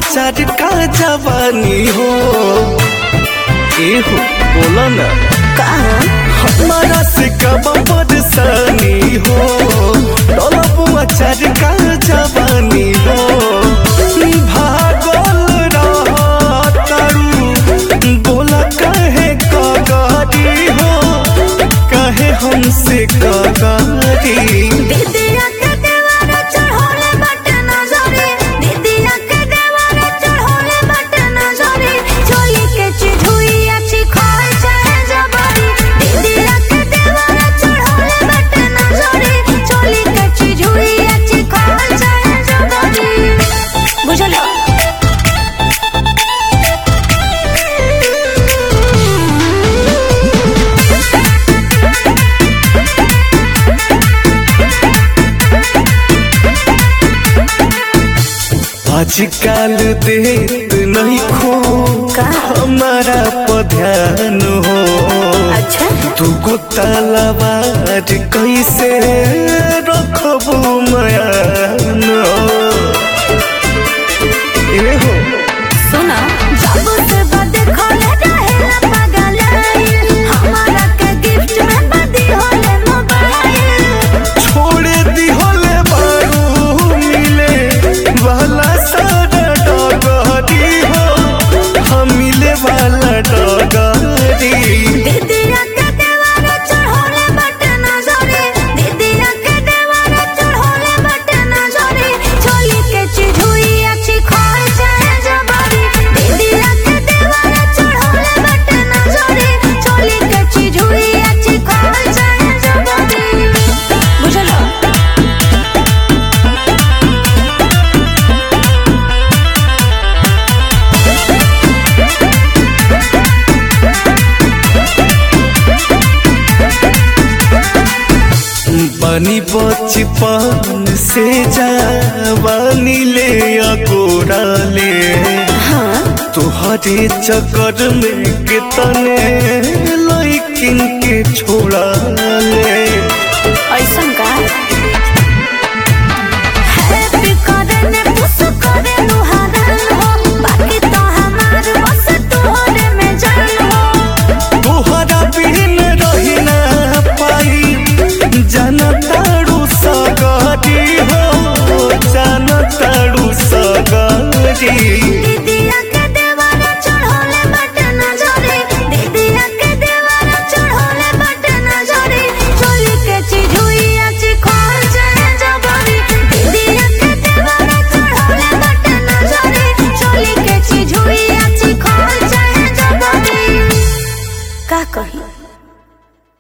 अचार का जवानी हो ए हो बोला ना हमारा से कब परेशानी हो डोलबू अचार का जवानी हो भागल रहतरू बोला कहे कगारी हो कहे हमसे कगारी दीदिया के देवारे चढ़ोले बटे नजरे दीदिया के देवारे चढ़ोले बटे नजरे चोली के चिढ़ुई अच्छी खाए चाहे जबरी दीदिया के देवारे चढ़ोले बटे नजरे चोली के चिढ़ुई अच्छी खाए चाहे जबरी बुझलो आजकल देत नहीं खो का? हमारा पध्यान हो अच्छा तू को तलवार कैसे रखबू मयान ए हो सुना जब से बद खोले रहेला पागल हमारा के गिफ्ट में बदी होले मोबाइल छोड़ दी होले बारू मिले वाला सारा डगरी हो हम मिले वाला डगरी दीदिया के देवारे चढ़ोले बटे नजरे दीदिया के देवारे चढ़ोले बटे नजरे चोली के चिढ़ुई अच्छी खाए चाहे जबरी दीदिया के देवारे चढ़ोले बटे नजरे चोली के चिढ़ुई अच्छी खाए चाहे जबरी बुझलो बनी बचपन से जवानी ले अकोरा ले तुहरे चक्कर में कितने लड़किन के छोड़ा ले